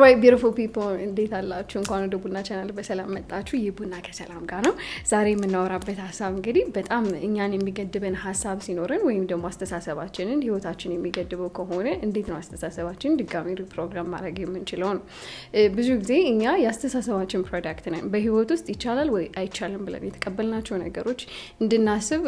ኦልራይት ቢዩቲፉል ፒፕል እንዴት አላችሁ? እንኳን ወደ ቡና ቻናል በሰላም መጣችሁ። ይህ ቡና ከሰላም ጋር ነው። ዛሬ የምናወራበት ሀሳብ እንግዲህ በጣም እኛን የሚገድበን ሀሳብ ሲኖረን ወይም ደግሞ አስተሳሰባችንን ህይወታችን የሚገድበው ከሆነ እንዴት ነው አስተሳሰባችን ድጋሚ ሪፕሮግራም ማድረግ የምንችለው ነው። ብዙ ጊዜ እኛ የአስተሳሰባችን ፕሮዳክት ነን። በህይወት ውስጥ ይቻላል ወይ አይቻልም ብለን የተቀበልናቸው ነገሮች እንድናስብ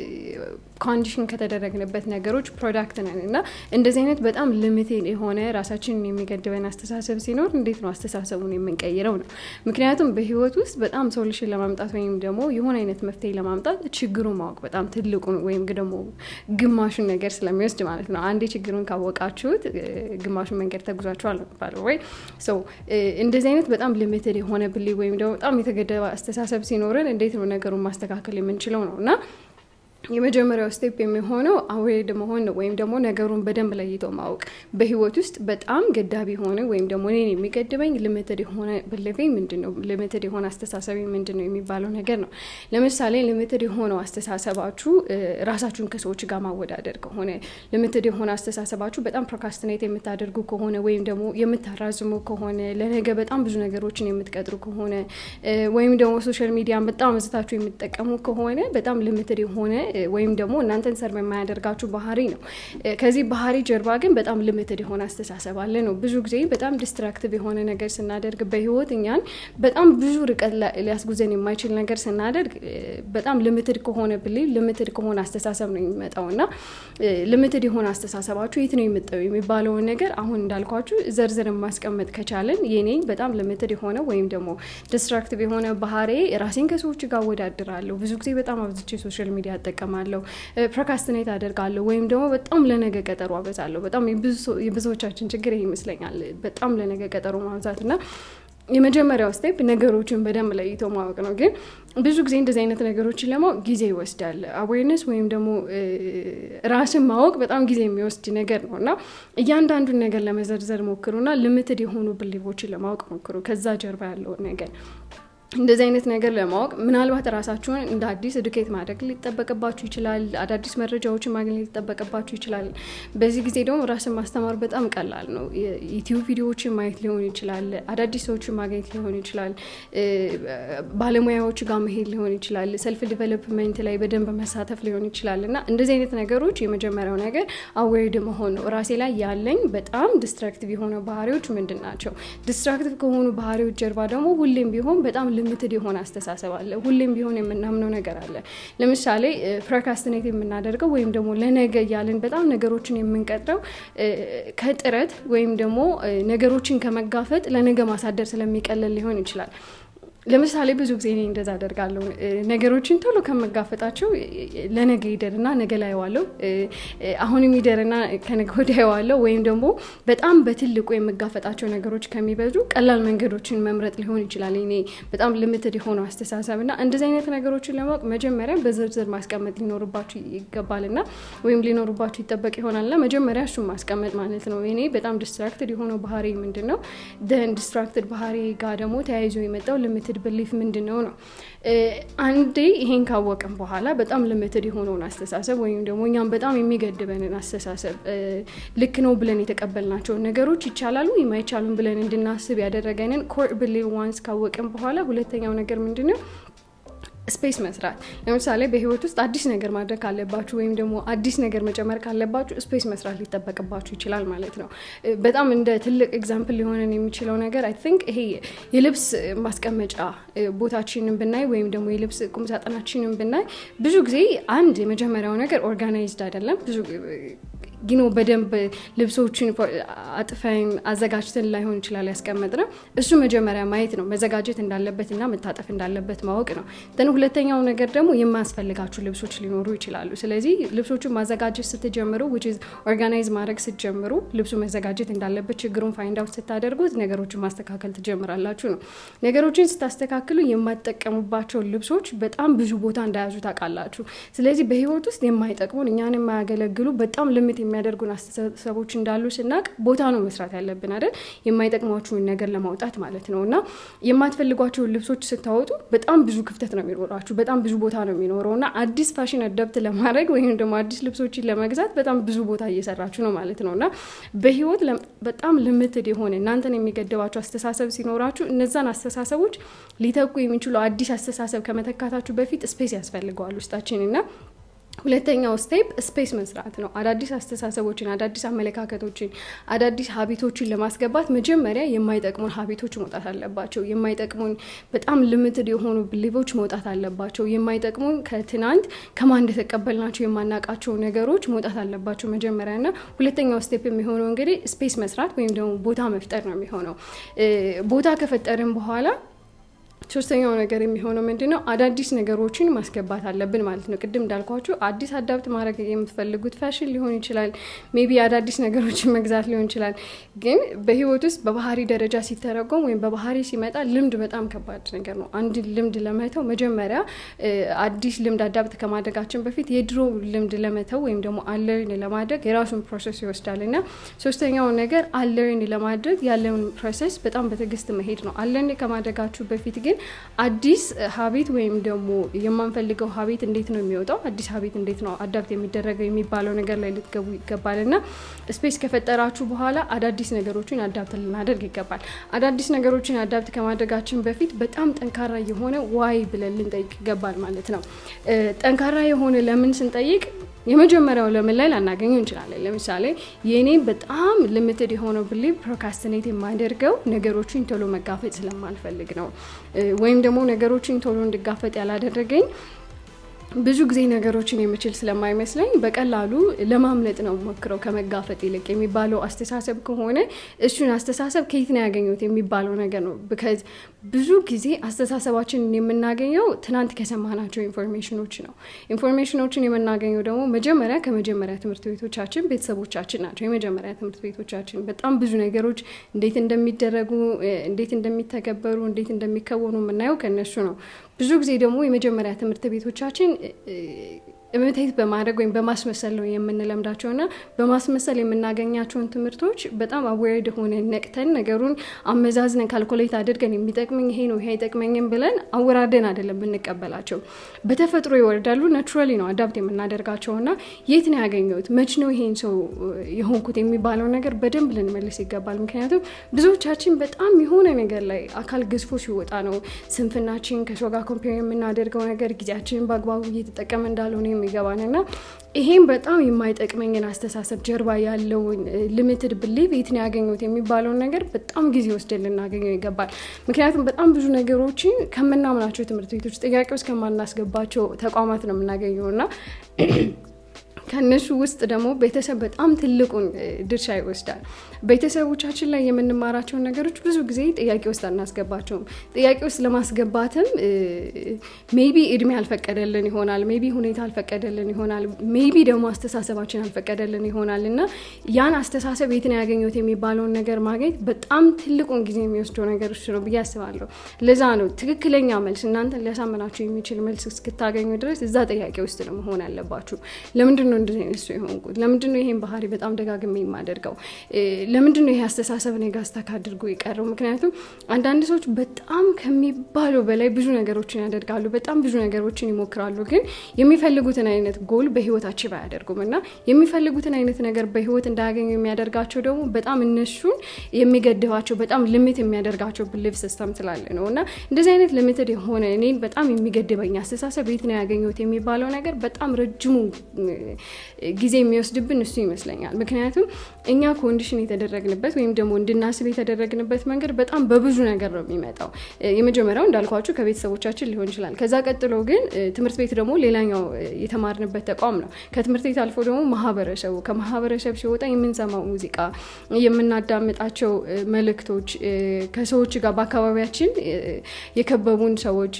ኮንዲሽን ከተደረግንበት ነገሮች ፕሮዳክት ነን እና እንደዚህ አይነት በጣም ልሚቴድ የሆነ ራሳችንን የሚገድበን አስተሳሰብ ሲኖር እንዴት ነው አስተሳሰቡን የምንቀይረው ነው። ምክንያቱም በህይወት ውስጥ በጣም ሶሉሽን ለማምጣት ወይም ደግሞ የሆነ አይነት መፍትሄ ለማምጣት ችግሩን ማወቅ በጣም ትልቁን ወይም ደግሞ ግማሹን ነገር ስለሚወስድ ማለት ነው። አንዴ ችግሩን ካወቃችሁት ግማሹን መንገድ ተጉዛችኋል ነው የሚባለው ወይ ሰው እንደዚህ አይነት በጣም ሊሚትድ የሆነ ብሌ ወይም ደግሞ በጣም የተገደበ አስተሳሰብ ሲኖረን እንዴት ነው ነገሩን ማስተካከል የምንችለው ነው እና የመጀመሪያው ስቴፕ የሚሆነው አዌርድ መሆን ነው፣ ወይም ደግሞ ነገሩን በደንብ ለይቶ ማወቅ። በህይወት ውስጥ በጣም ገዳቢ የሆነ ወይም ደግሞ እኔን የሚገድበኝ ልምትድ የሆነ ብልፌ ምንድን ነው፣ ልምትድ የሆነ አስተሳሰቢ ምንድን ነው የሚባለው ነገር ነው። ለምሳሌ ልምትድ የሆነው አስተሳሰባችሁ ራሳችሁን ከሰዎች ጋር ማወዳደር ከሆነ፣ ልምትድ የሆነ አስተሳሰባችሁ በጣም ፕሮካስትኔት የምታደርጉ ከሆነ ወይም ደግሞ የምታራዝሙ ከሆነ፣ ለነገ በጣም ብዙ ነገሮችን የምትቀጥሩ ከሆነ ወይም ደግሞ ሶሻል ሚዲያን በጣም አብዝታችሁ የምትጠቀሙ ከሆነ በጣም ልምትድ የሆነ ወይም ደግሞ እናንተን ሰርቭ የማያደርጋችሁ ባህሪ ነው። ከዚህ ባህሪ ጀርባ ግን በጣም ልምትድ የሆነ አስተሳሰብ አለ ነው። ብዙ ጊዜ በጣም ዲስትራክቲቭ የሆነ ነገር ስናደርግ በህይወት እኛን በጣም ብዙ ርቀት ሊያስጉዘን የማይችል ነገር ስናደርግ በጣም ልምትድ ከሆነ ብሌቭ ልምትድ ከሆነ አስተሳሰብ ነው የሚመጣው እና ልምትድ የሆነ አስተሳሰባችሁ የት ነው የምጠው የሚባለውን ነገር አሁን እንዳልኳችሁ ዘርዝር ማስቀመጥ ከቻለን የኔ በጣም ልምትድ የሆነ ወይም ደግሞ ዲስትራክቲቭ የሆነ ባህሪ ራሴን ከሰዎች ጋር አወዳድራለሁ። ብዙ ጊዜ በጣም አብዝቼ ሶሻል ሚዲያ እጠቀማለሁ፣ ፕሮካስትኔት አደርጋለሁ፣ ወይም ደግሞ በጣም ለነገ ቀጠሮ አበዛለሁ። በጣም የብዙዎቻችን ችግር ይሄ ይመስለኛል። በጣም ለነገ ቀጠሮ ማብዛት እና የመጀመሪያው ስቴፕ ነገሮችን በደንብ ለይቶ ማወቅ ነው። ግን ብዙ ጊዜ እንደዚህ አይነት ነገሮችን ለማወቅ ጊዜ ይወስዳል። አዌርነስ ወይም ደግሞ ራስን ማወቅ በጣም ጊዜ የሚወስድ ነገር ነው እና እያንዳንዱን ነገር ለመዘርዘር ሞክሩና ልምትድ የሆኑ ብሊቦችን ለማወቅ ሞክሩ። ከዛ ጀርባ ያለውን ነገር እንደዚህ አይነት ነገር ለማወቅ ምናልባት ራሳችሁን እንደ አዲስ ኤዱኬት ማድረግ ሊጠበቅባችሁ ይችላል። አዳዲስ መረጃዎችን ማግኘት ሊጠበቅባችሁ ይችላል። በዚህ ጊዜ ደግሞ ራስን ማስተማር በጣም ቀላል ነው። ዩቲዩብ ቪዲዮዎችን ማየት ሊሆን ይችላል። አዳዲስ ሰዎችን ማግኘት ሊሆን ይችላል። ባለሙያዎች ጋር መሄድ ሊሆን ይችላል። ሰልፍ ዲቨሎፕመንት ላይ በደንብ መሳተፍ ሊሆን ይችላል እና እንደዚህ አይነት ነገሮች የመጀመሪያው ነገር አዌርድ መሆን ነው። ራሴ ላይ ያለኝ በጣም ዲስትራክቲቭ የሆነ ባህሪዎች ምንድን ናቸው? ዲስትራክቲቭ ከሆኑ ባህሪዎች ጀርባ ደግሞ ሁሌም ቢሆን በጣም ልምትድ የሆነ አስተሳሰብ አለ። ሁሌም ቢሆን የምናምነው ነገር አለ። ለምሳሌ ፕሮካስትኔት የምናደርገው ወይም ደግሞ ለነገ እያልን በጣም ነገሮችን የምንቀጥረው ከጥረት ወይም ደግሞ ነገሮችን ከመጋፈጥ ለነገ ማሳደር ስለሚቀለል ሊሆን ይችላል። ለምሳሌ ብዙ ጊዜ እኔ እንደዛ አደርጋለሁ። ነገሮችን ቶሎ ከመጋፈጣቸው ለነገ ይደርና ነገ ላይ ዋለው አሁንም ይደርና ከነገ ወዲያ ዋለው ወይም ደግሞ በጣም በትልቁ የመጋፈጣቸው ነገሮች ከሚበዙ ቀላል መንገዶችን መምረጥ ሊሆን ይችላል። እኔ በጣም ልምትድ የሆነው አስተሳሰብ እና እንደዚህ አይነት ነገሮችን ለማወቅ መጀመሪያ በዝርዝር ማስቀመጥ ሊኖርባችሁ ይገባልና ወይም ሊኖርባችሁ ይጠበቅ ይሆናልና መጀመሪያ እሱን ማስቀመጥ ማለት ነው። እኔ በጣም ዲስትራክትድ የሆነው ባህሪ ምንድን ነው? ደን ዲስትራክትድ ባህሪ ጋር ደግሞ ተያይዞ የመጣው ልምትድ ብሊፍ ምንድን ነው ነው። አንዴ ይሄን ካወቅን በኋላ በጣም ልምትድ የሆነውን አስተሳሰብ ወይም ደግሞ እኛም በጣም የሚገድበንን አስተሳሰብ ልክ ነው ብለን የተቀበልናቸውን ነገሮች ይቻላሉ ወይም አይቻሉም ብለን እንድናስብ ያደረገንን ኮር ብሊፍ ዋንስ ካወቅን በኋላ ሁለተኛው ነገር ምንድን ነው? ስፔስ መስራት። ለምሳሌ በህይወት ውስጥ አዲስ ነገር ማድረግ ካለባችሁ ወይም ደግሞ አዲስ ነገር መጨመር ካለባችሁ ስፔስ መስራት ሊጠበቅባችሁ ይችላል ማለት ነው። በጣም እንደ ትልቅ ኤግዛምፕል ሊሆንን የሚችለው ነገር አይ ቲንክ ይሄ የልብስ ማስቀመጫ ቦታችንን ብናይ ወይም ደግሞ የልብስ ቁምሳጥናችንን ብናይ ብዙ ጊዜ አንድ የመጀመሪያው ነገር ኦርጋናይዝድ አይደለም ብዙ ጊኖ በደንብ ልብሶችን አጥፈን አዘጋጅተን ላይሆን ይችላል ያስቀመጥ ነው። እሱ መጀመሪያ ማየት ነው መዘጋጀት እንዳለበት እና መታጠፍ እንዳለበት ማወቅ ነው። ን ሁለተኛው ነገር ደግሞ የማያስፈልጋችሁ ልብሶች ሊኖሩ ይችላሉ። ስለዚህ ልብሶቹን ማዘጋጀት ስትጀምሩ ኦርጋናይዝ ማድረግ ስትጀምሩ ልብሱ መዘጋጀት እንዳለበት ችግሩን ፋይንድ አውት ስታደርጉት ነገሮችን ማስተካከል ትጀምራላችሁ ነው። ነገሮችን ስታስተካክሉ የማትጠቀሙባቸው ልብሶች በጣም ብዙ ቦታ እንዳያዙ ታውቃላችሁ። ስለዚህ በህይወት ውስጥ የማይጠቅሙን እኛን የማያገለግሉ በጣም ልምት የሚያደርጉን አስተሳሰቦች እንዳሉ ስናቅ ቦታ ነው መስራት ያለብን አይደል? የማይጠቅሟችሁን ነገር ለማውጣት ማለት ነው። እና የማትፈልጓቸውን ልብሶች ስታወጡ በጣም ብዙ ክፍተት ነው የሚኖራችሁ፣ በጣም ብዙ ቦታ ነው የሚኖረው እና አዲስ ፋሽን አዳፕት ለማድረግ ወይም ደግሞ አዲስ ልብሶችን ለመግዛት በጣም ብዙ ቦታ እየሰራችሁ ነው ማለት ነው እና በህይወት በጣም ልምትድ የሆነ እናንተን የሚገድባቸው አስተሳሰብ ሲኖራችሁ እነዛን አስተሳሰቦች ሊተኩ የሚችሉ አዲስ አስተሳሰብ ከመተካታችሁ በፊት ስፔስ ያስፈልገዋል ውስጣችን እና ሁለተኛው ስቴፕ ስፔስ መስራት ነው። አዳዲስ አስተሳሰቦችን፣ አዳዲስ አመለካከቶችን፣ አዳዲስ ሀቢቶችን ለማስገባት መጀመሪያ የማይጠቅሙን ሀቢቶች መውጣት አለባቸው። የማይጠቅሙን በጣም ልምትድ የሆኑ ብሊቮች መውጣት አለባቸው። የማይጠቅሙን ከትናንት ከማን እንደተቀበልናቸው የማናውቃቸው ነገሮች መውጣት አለባቸው መጀመሪያ እና ሁለተኛው ስቴፕ የሚሆነው እንግዲህ ስፔስ መስራት ወይም ደግሞ ቦታ መፍጠር ነው የሚሆነው ቦታ ከፈጠርን በኋላ ሶስተኛው ነገር የሚሆነው ምንድን ነው? አዳዲስ ነገሮችን ማስገባት አለብን ማለት ነው። ቅድም እንዳልኳችሁ አዲስ አዳፕት ማድረግ የምትፈልጉት ፋሽን ሊሆን ይችላል፣ ሜቢ አዳዲስ ነገሮችን መግዛት ሊሆን ይችላል። ግን በህይወት ውስጥ በባህሪ ደረጃ ሲተረጎም ወይም በባህሪ ሲመጣ ልምድ በጣም ከባድ ነገር ነው። አንድ ልምድ ለመተው መጀመሪያ አዲስ ልምድ አዳፕት ከማድረጋችን በፊት የድሮ ልምድ ለመተው ወይም ደግሞ አለርን ለማድረግ የራሱን ፕሮሰስ ይወስዳል እና ሶስተኛው ነገር አለርን ለማድረግ ያለውን ፕሮሰስ በጣም በትዕግስት መሄድ ነው። አለርን ከማድረጋችሁ በፊት ግን አዲስ ሀቢት ወይም ደግሞ የማንፈልገው ሀቢት እንዴት ነው የሚወጣው፣ አዲስ ሀቢት እንዴት ነው አዳፕት የሚደረገው የሚባለው ነገር ላይ ልትገቡ ይገባል እና ስፔስ ከፈጠራችሁ በኋላ አዳዲስ ነገሮችን አዳፕት ልናደርግ ይገባል። አዳዲስ ነገሮችን አዳፕት ከማድረጋችን በፊት በጣም ጠንካራ የሆነ ዋይ ብለን ልንጠይቅ ይገባል ማለት ነው። ጠንካራ የሆነ ለምን ስንጠይቅ የመጀመሪያው ለምን ላይ ላናገኘው እንችላለን። ለምሳሌ የእኔ በጣም ልምትድ የሆነው ብሊቭ ፕሮካስትኔት የማደርገው ነገሮችን ቶሎ መጋፈጥ ስለማልፈልግ ነው። ወይም ደግሞ ነገሮችን ቶሎ እንድጋፈጥ ያላደረገኝ ብዙ ጊዜ ነገሮችን የምችል ስለማይመስለኝ በቀላሉ ለማምለጥ ነው ሞክረው ከመጋፈጥ ይልቅ የሚባለው አስተሳሰብ ከሆነ እሱን አስተሳሰብ ከየት ነው ያገኙት የሚባለው ነገር ነው። ብከዝ ብዙ ጊዜ አስተሳሰባችንን የምናገኘው ትናንት ከሰማናቸው ኢንፎርሜሽኖች ነው። ኢንፎርሜሽኖችን የምናገኘው ደግሞ መጀመሪያ ከመጀመሪያ ትምህርት ቤቶቻችን ቤተሰቦቻችን ናቸው። የመጀመሪያ ትምህርት ቤቶቻችን በጣም ብዙ ነገሮች እንዴት እንደሚደረጉ፣ እንዴት እንደሚተገበሩ፣ እንዴት እንደሚከወኑ የምናየው ከነሱ ነው። ብዙ ጊዜ ደግሞ የመጀመሪያ ትምህርት ቤቶቻችን ኢሚቴት በማድረግ ወይም በማስመሰል ነው የምንለምዳቸው እና በማስመሰል የምናገኛቸውን ትምህርቶች በጣም አዌርድ ሆነ ነቅተን ነገሩን አመዛዝነን ካልኩሌት አድርገን የሚጠቅመኝ ይሄ ነው ይሄ አይጠቅመኝም ብለን አወራርደን አይደለም የምንቀበላቸው። በተፈጥሮ ይወርዳሉ። ናቹራሊ ነው አዳፕት የምናደርጋቸው እና የት ነው ያገኘሁት መች ነው ይሄን ሰው የሆንኩት የሚባለው ነገር በደንብ ልንመልስ ይገባል። ምክንያቱም ብዙዎቻችን በጣም የሆነ ነገር ላይ አካል ገዝፎ ሲወጣ ነው ስንፍናችን ከሰው ጋር ኮምፔር የምናደርገው ነገር ጊዜያችንን በአግባቡ እየተጠቀመ እንዳልሆነ የሚገባን እና ይሄም በጣም የማይጠቅመኝን አስተሳሰብ ጀርባ ያለውን ሊሚትድ ብሊቭ የት ነው ያገኘሁት የሚባለውን ነገር በጣም ጊዜ ወስደን ልናገኘው ይገባል። ምክንያቱም በጣም ብዙ ነገሮችን ከምናምናቸው ትምህርት ቤቶች ጥያቄ ውስጥ ከማናስገባቸው ተቋማት ነው የምናገኘው እና ከእነሱ ውስጥ ደግሞ ቤተሰብ በጣም ትልቁን ድርሻ ይወስዳል። ቤተሰቦቻችን ላይ የምንማራቸውን ነገሮች ብዙ ጊዜ ጥያቄ ውስጥ አናስገባቸውም። ጥያቄ ውስጥ ለማስገባትም ሜቢ እድሜ አልፈቀደልን ይሆናል፣ ሜቢ ሁኔታ አልፈቀደልን ይሆናል፣ ሜቢ ደግሞ አስተሳሰባችን አልፈቀደልን ይሆናል እና ያን አስተሳሰብ የት ነው ያገኘሁት የሚባለውን ነገር ማግኘት በጣም ትልቁን ጊዜ የሚወስደው ነገር እሱ ነው ብዬ አስባለሁ። ለዛ ነው ትክክለኛ መልስ እናንተን ሊያሳምናችሁ የሚችል መልስ እስክታገኙ ድረስ እዛ ጥያቄ ውስጥ ነው መሆን ያለባችሁ። ለምንድን ነው እንደዚህ አይነት ሰው የሆንኩት? ለምንድን ነው ይሄን ባህሪ በጣም ደጋግሜ የማደርገው? ለምንድን ነው ይሄ አስተሳሰብ እኔ ጋር ስታክ አድርጎ የቀረው? ምክንያቱም አንዳንድ ሰዎች በጣም ከሚባለው በላይ ብዙ ነገሮችን ያደርጋሉ፣ በጣም ብዙ ነገሮችን ይሞክራሉ፣ ግን የሚፈልጉትን አይነት ጎል በህይወታቸው አያደርጉም እና የሚፈልጉትን አይነት ነገር በህይወት እንዳያገኙ የሚያደርጋቸው ደግሞ በጣም እነሱን የሚገድባቸው በጣም ልምት የሚያደርጋቸው ብሊፍ ሲስተም ስላለ ነው እና እንደዚህ አይነት ልምትድ የሆነ እኔን በጣም የሚገድበኝ አስተሳሰብ የት ነው ያገኘሁት የሚባለው ነገር በጣም ረጅሙ ጊዜ የሚወስድብን እሱ ይመስለኛል። ምክንያቱም እኛ ኮንዲሽን የተደረግንበት ወይም ደግሞ እንድናስብ የተደረግንበት መንገድ በጣም በብዙ ነገር ነው የሚመጣው። የመጀመሪያው እንዳልኳችሁ ከቤተሰቦቻችን ሊሆን ይችላል። ከዛ ቀጥሎ ግን ትምህርት ቤት ደግሞ ሌላኛው የተማርንበት ተቋም ነው። ከትምህርት ቤት አልፎ ደግሞ ማህበረሰቡ፣ ከማህበረሰብ ሲወጣ የምንሰማው ሙዚቃ፣ የምናዳምጣቸው መልእክቶች፣ ከሰዎች ጋር በአካባቢያችን የከበቡን ሰዎች፣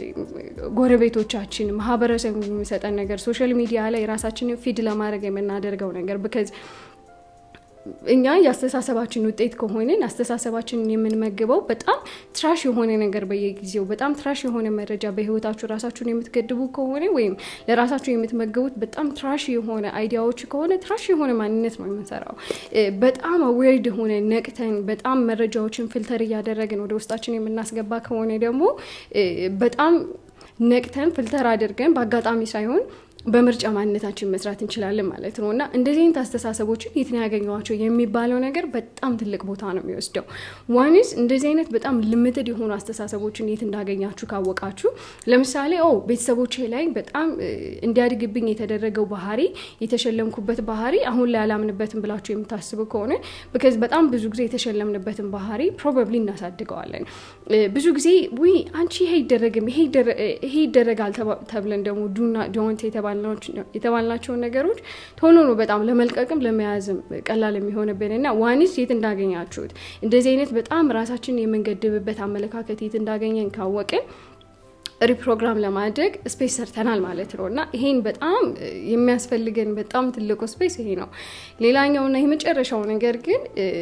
ጎረቤቶቻችን፣ ማህበረሰብ የሚሰጠን ነገር ሶሻል ሚዲያ ላይ ራሳችንን ፊድ ለማድረግ የምናደርገው ነገር ብከዝ እኛ የአስተሳሰባችን ውጤት ከሆንን አስተሳሰባችንን የምንመግበው በጣም ትራሽ የሆነ ነገር በየጊዜው በጣም ትራሽ የሆነ መረጃ በህይወታችሁ ራሳችሁን የምትገድቡ ከሆነ ወይም ለራሳችሁ የምትመግቡት በጣም ትራሽ የሆነ አይዲያዎች ከሆነ ትራሽ የሆነ ማንነት ነው የምንሰራው። በጣም አዌርድ የሆነ ነቅተን በጣም መረጃዎችን ፊልተር እያደረግን ወደ ውስጣችን የምናስገባ ከሆነ ደግሞ በጣም ነቅተን ፊልተር አድርገን በአጋጣሚ ሳይሆን በምርጫ ማንነታችን መስራት እንችላለን ማለት ነው እና እንደዚህ አይነት አስተሳሰቦችን የት ነው ያገኘኋቸው የሚባለው ነገር በጣም ትልቅ ቦታ ነው የሚወስደው። ዋንስ እንደዚህ አይነት በጣም ልምትድ የሆኑ አስተሳሰቦችን የት እንዳገኛችሁ ካወቃችሁ፣ ለምሳሌ ኦ ቤተሰቦቼ ላይ በጣም እንዲያድግብኝ የተደረገው ባህሪ የተሸለምኩበት ባህሪ አሁን ላይ አላምንበትም ብላችሁ የምታስቡ ከሆነ ቢካዝ በጣም ብዙ ጊዜ የተሸለምንበትን ባህሪ ፕሮባብሊ እናሳድገዋለን። ብዙ ጊዜ ውይ አንቺ ይሄ አይደረግም ይሄ ይደረጋል ተብለን ደግሞ ዱና ዶንት የተባልናቸውን ነገሮች ቶሎ ነው በጣም ለመልቀቅም ለመያዝም ቀላል የሚሆንብን እና ዋንስ የት እንዳገኛችሁት እንደዚህ አይነት በጣም ራሳችን የምንገድብበት አመለካከት የት እንዳገኘን ካወቅን ሪፕሮግራም ለማድረግ ስፔስ ሰርተናል ማለት ነው እና ይሄን በጣም የሚያስፈልገን በጣም ትልቁ ስፔስ ይሄ ነው። ሌላኛውና የመጨረሻው ነገር ግን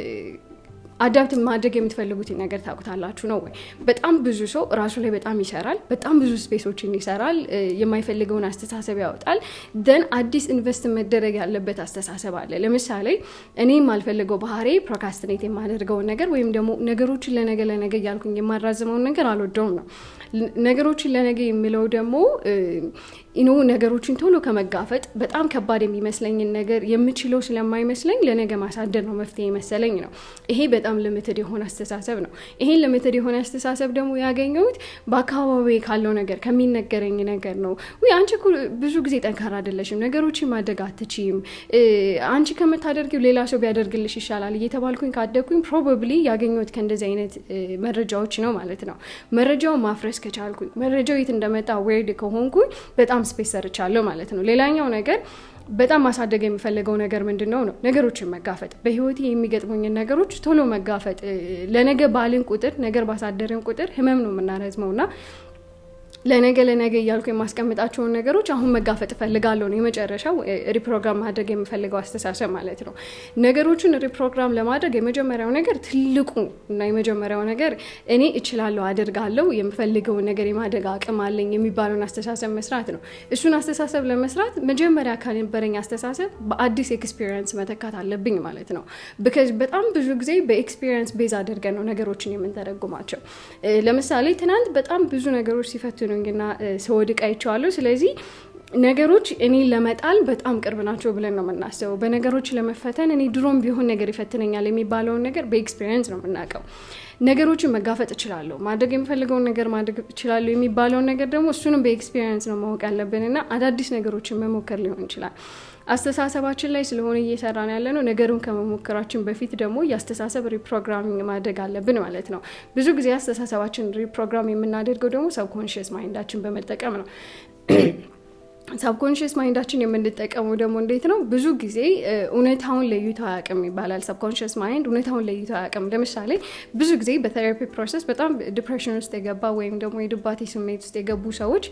አዳፕት ማድረግ የምትፈልጉትን ነገር ታውቁታላችሁ ነው ወይ? በጣም ብዙ ሰው ራሱ ላይ በጣም ይሰራል፣ በጣም ብዙ ስፔሶችን ይሰራል፣ የማይፈልገውን አስተሳሰብ ያወጣል። ደን አዲስ ኢንቨስት መደረግ ያለበት አስተሳሰብ አለ። ለምሳሌ እኔ የማልፈልገው ባህሪ ፕሮካስትኔት የማደርገውን ነገር ወይም ደግሞ ነገሮችን ለነገ ለነገ እያልኩኝ የማራዝመውን ነገር አልወደውም ነው። ነገሮችን ለነገ የሚለው ደግሞ ኢኖ ነገሮችን ቶሎ ከመጋፈጥ በጣም ከባድ የሚመስለኝን ነገር የምችለው ስለማይመስለኝ ለነገ ማሳደር ነው መፍትሄ መሰለኝ ነው። ይሄ በጣም ልምትድ የሆነ አስተሳሰብ ነው። ይሄን ልምትድ የሆነ አስተሳሰብ ደግሞ ያገኘሁት በአካባቢ ካለው ነገር ከሚነገረኝ ነገር ነው። ውይ አንቺ እኮ ብዙ ጊዜ ጠንካራ አይደለሽም፣ ነገሮችን ማድረግ አትችይም፣ አንቺ ከምታደርጊው ሌላ ሰው ቢያደርግልሽ ይሻላል እየተባልኩኝ ካደግኩኝ ፕሮባብሊ ያገኘሁት ከእንደዚህ አይነት መረጃዎች ነው ማለት ነው። መረጃውን ማፍረስ ከቻልኩኝ መረጃው የት እንደመጣ ዌርድ ከሆንኩኝ በጣም ስፔስ ሰርቻለሁ ማለት ነው። ሌላኛው ነገር በጣም ማሳደግ የሚፈልገው ነገር ምንድን ነው ነው ነገሮችን መጋፈጥ፣ በህይወቴ የሚገጥሙኝን ነገሮች ቶሎ መጋፈጥ። ለነገ ባልን ቁጥር ነገር ባሳደርን ቁጥር ህመም ነው የምናረዝመው እና ለነገ ለነገ እያልኩ የማስቀምጣቸውን ነገሮች አሁን መጋፈጥ እፈልጋለሁ ነው የመጨረሻው ሪፕሮግራም ማድረግ የምፈልገው አስተሳሰብ ማለት ነው። ነገሮችን ሪፕሮግራም ለማድረግ የመጀመሪያው ነገር ትልቁ እና የመጀመሪያው ነገር እኔ እችላለሁ፣ አደርጋለሁ፣ የምፈልገውን ነገር የማደግ አቅም አለኝ የሚባለውን አስተሳሰብ መስራት ነው። እሱን አስተሳሰብ ለመስራት መጀመሪያ ከነበረኝ አስተሳሰብ በአዲስ ኤክስፒሪየንስ መተካት አለብኝ ማለት ነው። ብከዝ በጣም ብዙ ጊዜ በኤክስፒሪየንስ ቤዝ አድርገን ነው ነገሮችን የምንተረጉማቸው። ለምሳሌ ትናንት በጣም ብዙ ነገሮች ሲፈትኑ ና ስወድቅ አይቼዋለሁ። ስለዚህ ነገሮች እኔን ለመጣል በጣም ቅርብ ናቸው ብለን ነው የምናስበው። በነገሮች ለመፈተን እኔ ድሮም ቢሆን ነገር ይፈትነኛል የሚባለውን ነገር በኤክስፔሪንስ ነው የምናውቀው። ነገሮችን መጋፈጥ እችላለሁ፣ ማድረግ የሚፈልገውን ነገር ማድረግ እችላለሁ የሚባለውን ነገር ደግሞ እሱንም በኤክስፔሪንስ ነው ማወቅ ያለብን እና አዳዲስ ነገሮችን መሞከር ሊሆን ይችላል። አስተሳሰባችን ላይ ስለሆነ እየሰራን ያለ ነው። ነገሩን ከመሞከራችን በፊት ደግሞ የአስተሳሰብ ሪፕሮግራሚንግ ማድረግ አለብን ማለት ነው። ብዙ ጊዜ አስተሳሰባችን ሪፕሮግራም የምናደርገው ደግሞ ሰብኮንሽስ ማይንዳችን በመጠቀም ነው። ሳብኮንሽስ ማይንዳችን የምንጠቀመው ደግሞ እንዴት ነው? ብዙ ጊዜ እውነታውን ለይቶ አያውቅም ይባላል። ሰብኮንሽስ ማይንድ እውነታውን ለይቶ አያውቅም። ለምሳሌ ብዙ ጊዜ በቴራፒ ፕሮሰስ በጣም ዲፕሬሽን ውስጥ የገባ ወይም ደግሞ የድባቴ ስሜት ውስጥ የገቡ ሰዎች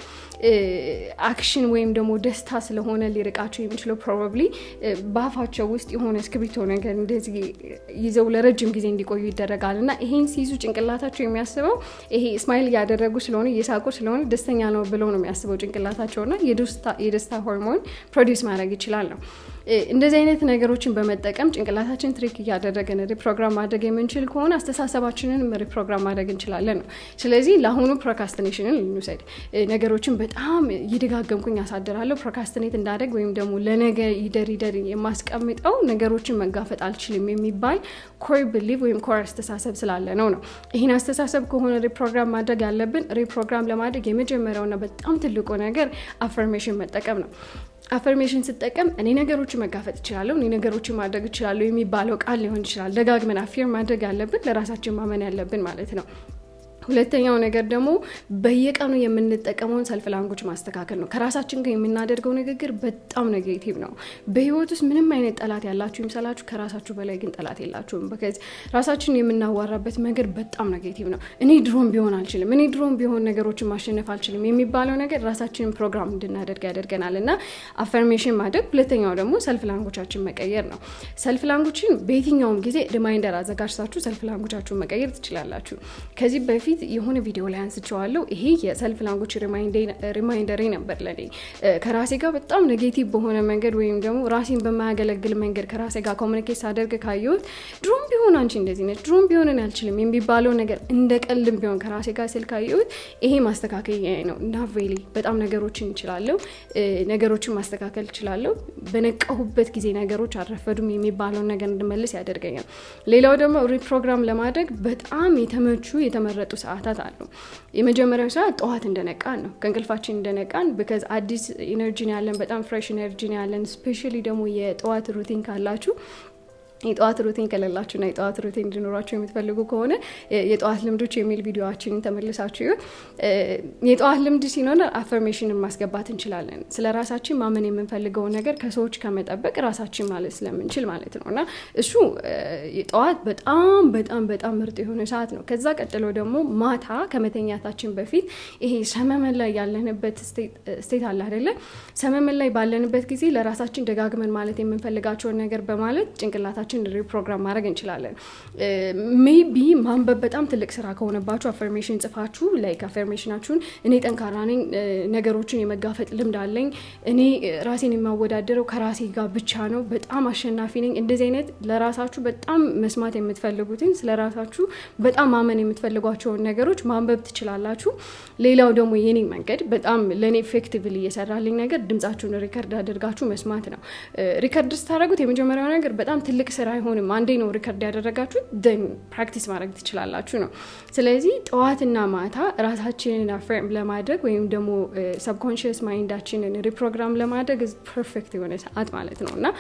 አክሽን ወይም ደግሞ ደስታ ስለሆነ ሊርቃቸው የሚችለው ፕሮባብሊ በአፋቸው ውስጥ የሆነ እስክሪብቶ ነገር እንደዚህ ይዘው ለረጅም ጊዜ እንዲቆዩ ይደረጋል እና ይሄን ሲይዙ ጭንቅላታቸው የሚያስበው ይሄ ስማይል እያደረጉ ስለሆነ እየሳቁ ስለሆነ ደስተኛ ነው ብለው ነው የሚያስበው ጭንቅላታቸውና የደስታ ሆርሞን ፕሮዲውስ ማድረግ ይችላል ነው። እንደዚህ አይነት ነገሮችን በመጠቀም ጭንቅላታችን ትሪክ እያደረገን ሪፕሮግራም ማድረግ የምንችል ከሆነ አስተሳሰባችንን ሪፕሮግራም ማድረግ እንችላለን ነው። ስለዚህ ለአሁኑ ፕሮካስቲኔሽንን ልንውሰድ። ነገሮችን በጣም እየደጋገምኩኝ ያሳድራለሁ ፕሮካስቲኔት እንዳደግ ወይም ደግሞ ለነገ ይደር ይደር የማስቀምጠው ነገሮችን መጋፈጥ አልችልም የሚባል ኮር ብሊቭ ወይም ኮር አስተሳሰብ ስላለ ነው ነው። ይህን አስተሳሰብ ከሆነ ሪፕሮግራም ማድረግ ያለብን ሪፕሮግራም ለማድረግ የመጀመሪያውና በጣም ትልቁ ነገር አፈርሜሽን መጠቀም ነው። አፈርሜሽን ስጠቀም እኔ ነገሮችን መጋፈጥ እችላለሁ፣ እኔ ነገሮችን ማድረግ እችላለሁ የሚባለው ቃል ሊሆን ይችላል። ደጋግመን አፊር ማድረግ ያለብን ለራሳችን ማመን ያለብን ማለት ነው። ሁለተኛው ነገር ደግሞ በየቀኑ የምንጠቀመውን ሰልፍ ላንጉጅ ማስተካከል ነው። ከራሳችን ጋር የምናደርገው ንግግር በጣም ኔጌቲቭ ነው። በህይወት ውስጥ ምንም አይነት ጠላት ያላችሁ ይምሰላችሁ፣ ከራሳችሁ በላይ ግን ጠላት የላችሁም። በከዚ ራሳችን የምናዋራበት መንገድ በጣም ኔጌቲቭ ነው። እኔ ድሮም ቢሆን አልችልም፣ እኔ ድሮም ቢሆን ነገሮችን ማሸነፍ አልችልም የሚባለው ነገር ራሳችንን ፕሮግራም እንድናደርግ ያደርገናል እና አፈርሜሽን ማድረግ። ሁለተኛው ደግሞ ሰልፍ ላንጉቻችን መቀየር ነው። ሰልፍ ላንጉችን በየትኛውም ጊዜ ሪማይንደር አዘጋጅታችሁ ሰልፍ ላንጉቻችሁን መቀየር ትችላላችሁ። ከዚህ በፊት የሆነ ቪዲዮ ላይ አንስቼዋለሁ። ይሄ የሰልፍ ላንጉጅ ሪማይንደሬ ነበር ለኔ ከራሴ ጋር በጣም ኔጌቲቭ በሆነ መንገድ ወይም ደግሞ ራሴን በማያገለግል መንገድ ከራሴ ጋር ኮሚኒኬት ሳደርግ ካየሁት ድሮም ቢሆን አንቺ እንደዚህ ነች፣ ድሮም ቢሆን እኔ አልችልም የሚባለው ነገር እንደ ቀልም ቢሆን ከራሴ ጋር ስል ካየሁት ይሄ ማስተካከያ ነው እና ቬሊ በጣም ነገሮችን እችላለሁ፣ ነገሮችን ማስተካከል እችላለሁ። በነቃሁበት ጊዜ ነገሮች አልረፈዱም የሚባለውን ነገር እንድመልስ ያደርገኛል። ሌላው ደግሞ ሪፕሮግራም ለማድረግ በጣም የተመቹ የተመረጡ ሰዓታት አሉ። የመጀመሪያው ሰዓት ጠዋት እንደነቃን ነው። ከእንቅልፋችን እንደነቃን ብከዝ አዲስ ኢነርጂን ያለን በጣም ፍሬሽ ኢነርጂን ያለን ስፔሻሊ ደግሞ የጠዋት ሩቲን ካላችሁ የጠዋት ሩቲን ከሌላችሁና የጠዋት ሩቲን እንዲኖራችሁ የምትፈልጉ ከሆነ የጠዋት ልምዶች የሚል ቪዲዮችንን ተመልሳችሁ ይሁን። የጠዋት ልምድ ሲኖር አፈርሜሽንን ማስገባት እንችላለን። ስለ ራሳችን ማመን የምንፈልገውን ነገር ከሰዎች ከመጠበቅ ራሳችን ማለት ስለምንችል ማለት ነው እና እሱ ጠዋት በጣም በጣም በጣም ምርጥ የሆነ ሰዓት ነው። ከዛ ቀጥሎ ደግሞ ማታ ከመተኛታችን በፊት ይሄ ሰመመን ላይ ያለንበት ስቴት አለ አይደለ? ሰመመን ላይ ባለንበት ጊዜ ለራሳችን ደጋግመን ማለት የምንፈልጋቸውን ነገር በማለት ጭንቅላታችን ራሳችን ሪፕሮግራም ማድረግ እንችላለን። ሜቢ ማንበብ በጣም ትልቅ ስራ ከሆነባችሁ አፈርሜሽን ጽፋችሁ ላይክ አፈርሜሽናችሁን እኔ ጠንካራ ነኝ፣ ነገሮችን የመጋፈጥ ልምድ አለኝ፣ እኔ ራሴን የማወዳደረው ከራሴ ጋር ብቻ ነው፣ በጣም አሸናፊ ነኝ። እንደዚህ አይነት ለራሳችሁ በጣም መስማት የምትፈልጉትን ስለ ራሳችሁ በጣም ማመን የምትፈልጓቸውን ነገሮች ማንበብ ትችላላችሁ። ሌላው ደግሞ የኔ መንገድ በጣም ለእኔ ኤፌክቲቭሊ እየሰራልኝ ነገር ድምጻችሁን ሪከርድ አድርጋችሁ መስማት ነው። ሪከርድ ስታደረጉት የመጀመሪያው ነገር በጣም ትልቅ ስራ አይሆንም። አንዴ ነው ሪከርድ ያደረጋችሁት ደን ፕራክቲስ ማድረግ ትችላላችሁ ነው። ስለዚህ ጠዋትና ማታ ራሳችንን አፍሬም ለማድረግ ወይም ደግሞ ሰብኮንሽስ ማይንዳችንን ሪፕሮግራም ለማድረግ ፐርፌክት የሆነ ሰዓት ማለት ነው እና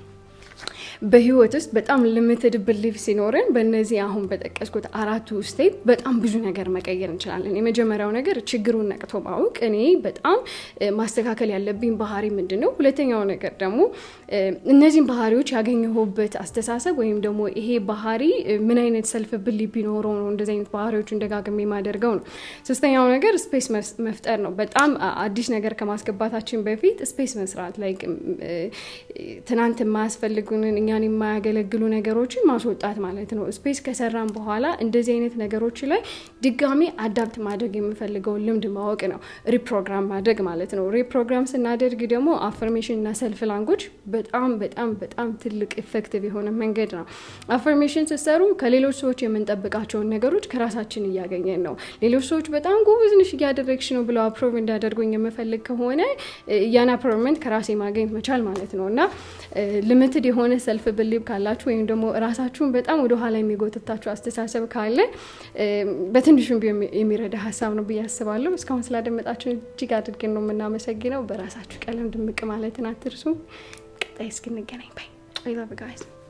በህይወት ውስጥ በጣም ሊሚትድ ብሊፍ ሲኖረን በእነዚህ አሁን በጠቀስኩት አራቱ ስቴፕ በጣም ብዙ ነገር መቀየር እንችላለን። የመጀመሪያው ነገር ችግሩን ነቅቶ ማወቅ፣ እኔ በጣም ማስተካከል ያለብኝ ባህሪ ምንድን ነው? ሁለተኛው ነገር ደግሞ እነዚህን ባህሪዎች ያገኘሁበት አስተሳሰብ ወይም ደግሞ ይሄ ባህሪ ምን አይነት ሰልፍ ብሊፍ ቢኖረው ነው እንደዚህ አይነት ባህሪዎችን ደጋግሜ የማደርገው ነው። ሶስተኛው ነገር ስፔስ መፍጠር ነው። በጣም አዲስ ነገር ከማስገባታችን በፊት ስፔስ መስራት ላይ ትናንት የማያስፈልጉንን እኛን የማያገለግሉ ነገሮችን ማስወጣት ማለት ነው። ስፔስ ከሰራን በኋላ እንደዚህ አይነት ነገሮች ላይ ድጋሚ አዳፕት ማድረግ የምፈልገውን ልምድ ማወቅ ነው። ሪፕሮግራም ማድረግ ማለት ነው። ሪፕሮግራም ስናደርግ ደግሞ አፈርሜሽን እና ሰልፍ ላንጎጅ በጣም በጣም በጣም ትልቅ ኢፌክቲቭ የሆነ መንገድ ነው። አፈርሜሽን ስትሰሩ ከሌሎች ሰዎች የምንጠብቃቸውን ነገሮች ከራሳችን እያገኘን ነው። ሌሎች ሰዎች በጣም ጎበዝ ነሽ እያደረግሽ ነው ብለው አፕሮቭ እንዳደርጉኝ የምፈልግ ከሆነ ያን አፕሮቭመንት ከራሴ ማግኘት መቻል ማለት ነው እና ልምትድ የሆነ ሰልፍ ብሊብ ካላችሁ ወይም ደግሞ ራሳችሁን በጣም ወደ ኋላ የሚጎትታችሁ አስተሳሰብ ካለ በትንሹም የሚረዳ ሀሳብ ነው ብዬ አስባለሁ። እስካሁን ስላደመጣችሁን እጅግ አድርገን ነው የምናመሰግነው። በራሳችሁ ቀለም ድምቅ ማለትን አትርሱ። ቀጣይ እስክንገናኝ ባይ